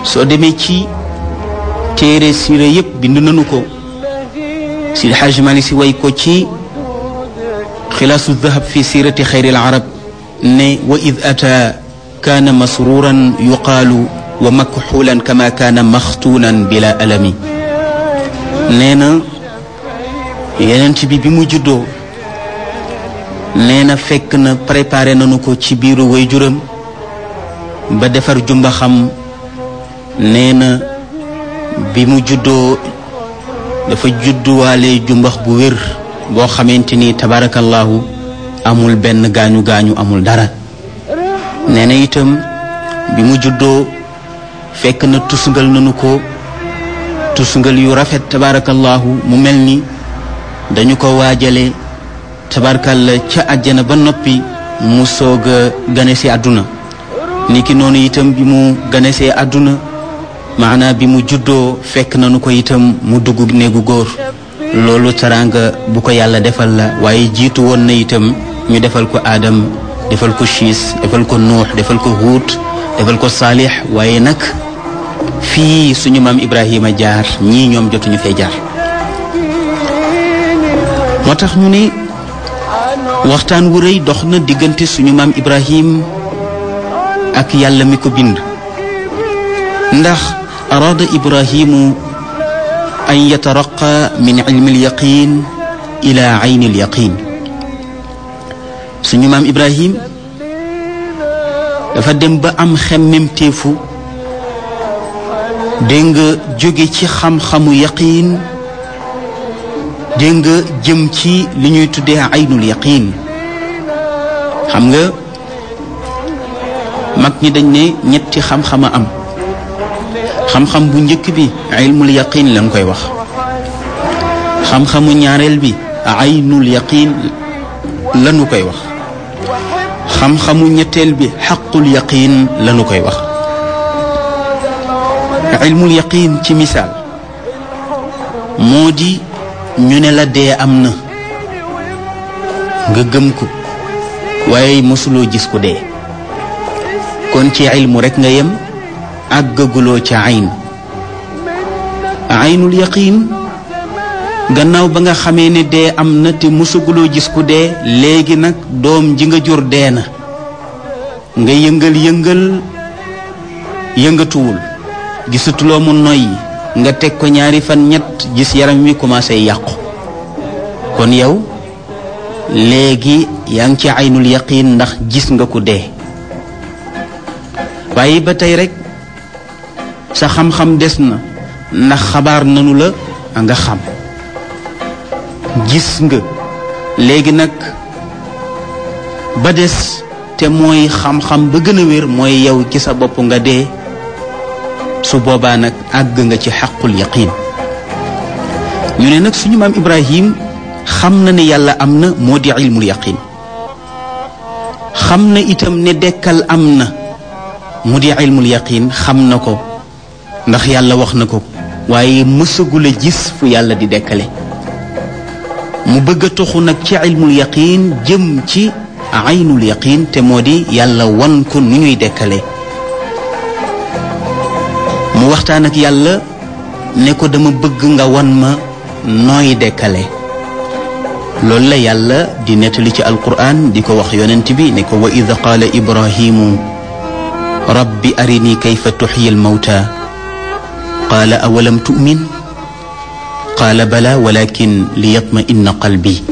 soo demee ci téere siira yépp bind nañu ko Sidi Xaaj Maalik Si way ko ci xilaasu dahab fi siirati xayril arab ne wa id ata kaana masruuran yuqaalu wa makxuulan kama kaana maxtuunan bila alami nee na yenent bi bi mu juddoo nee na fekk na préparé nañu ko ci biiru waajuram ba defar jumba xam nee na bi mu juddoo dafa judduwaale jumbax bu wér boo xamante ni tabarakallahu amul benn gaañu gaañu amul dara nee na itam bi mu juddoo fekk na tusngal nañu ko tusngal yu rafet tabarakallahu mu mel ni dañu ko waajale tabarakalla ca àjjana ba noppi mu soog a gane si àdduna niki noonu itam bi mu ganesee àdduna maanaa bi mu juddoo fekk nañu ko itam mu dugg néegu góor loolu teraanga bu ko yàlla defal la waaye jiitu woon na itam ñu defal ko aadam defal ko siis defal ko nuux defal ko huut defal ko saalix waaye nag fii suñu maam ibrahima jaar ñii ñoom jotuñu fee jaar moo tax ñu ne waxtaan wu rëy dox na diggante suñu maam ibrahim ak yàlla mi ko bind ndax araada ibrahimu an yataraqa min ilmi alyaqin ila ayni alyaqin suñu maam ibrahim dafa dem ba am xemmemteefu dégg nga jóge ci xam-xamu yaqiin dégg nga jëm ci li ñuy tuddee aynul yaqiin xam nga mag ñi dañ ne ñetti xam-xama am xam-xam bu njëkk bi ilmul yaqiin lañ koy wax xam-xamu ñaareel bi aynul yaqiin lañu koy wax xam-xamu ñetteel bi xaqul yaqiin lañu koy wax ilmul yaqiin ci misaal moo di ñu ne la dee am na nga gëm ko waaye mosuloo gis ko dee kon ci ilmu rekk nga yem àggaguloo ca ayn aynul yaqiin gannaaw ba nga xamee ne dee am na te mosaguloo gis ku dee léegi nag doom ji nga jur dee na nga yëngal yëngal yëngatuwul gisatuloo mu noyyi nga teg ko ñaari fan ñett gis yaram wi commencé yàqu kon yow léegi yaa ngi ci aynul yaqiin ndax gis nga ku dee waaye ba tey rek sa xam-xam des na ndax xabaar nanu la nga xam gis nga léegi nag ba des te mooy xam-xam ba gën a wér mooy yow ci sa bopp nga dee su boobaa nag àgg nga ci xaqul yaqiin ñu ne nag suñu maam Ibrahim xam na ne yàlla am na moo di ilmul yaqiin xam na itam ne dekkal am na mu di ilmul yaqiin xam na ko ndax yàlla wax na ko waaye mësagul a gis fu yàlla di dekkale mu bëgg a toxu nag ci ilmul yaqiin jëm ci aynul yaqiin te moo di yàlla wan ko nu ñuy dekkale mu waxtaan ak yàlla ne ko dama bëgg nga wan ma nooy dekkale loolu la yàlla di nettali ci alquran di ko wax yonent bi ne ko wa id qaala ibrahimu rabbi arini kayfa tuxyi almawta qaala awalam tu'min qaala bala walakin liyatma inna qalbi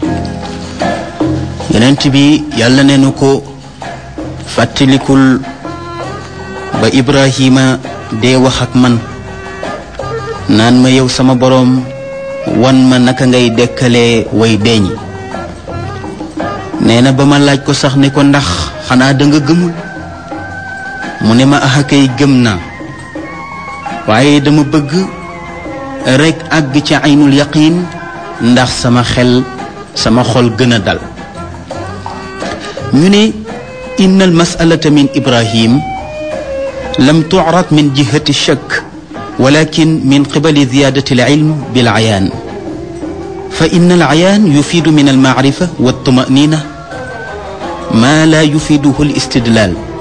yonent bi yàlla ne nu ko fàttalikul ba ibrahima dee wax ak man naan ma yow sama boroom wan ma naka ngay dekkalee way deeñi nee na ba ma laaj ko sax ne ko ndax xanaa da nga gëmul mu ne ma ax akay gëm naa waaye dama bëgg rekk àgg ci aynul yaqiin ndax sama xel sama xol gën a dal ñu ne inna al masalata min ibrahim lam tucrad min jihati shakk walakin min qibali ziyadati alilm bilcayaan fa in alcayaan yufiidu min almacrifa waltumanina ma la yufiiduhu alistidlaal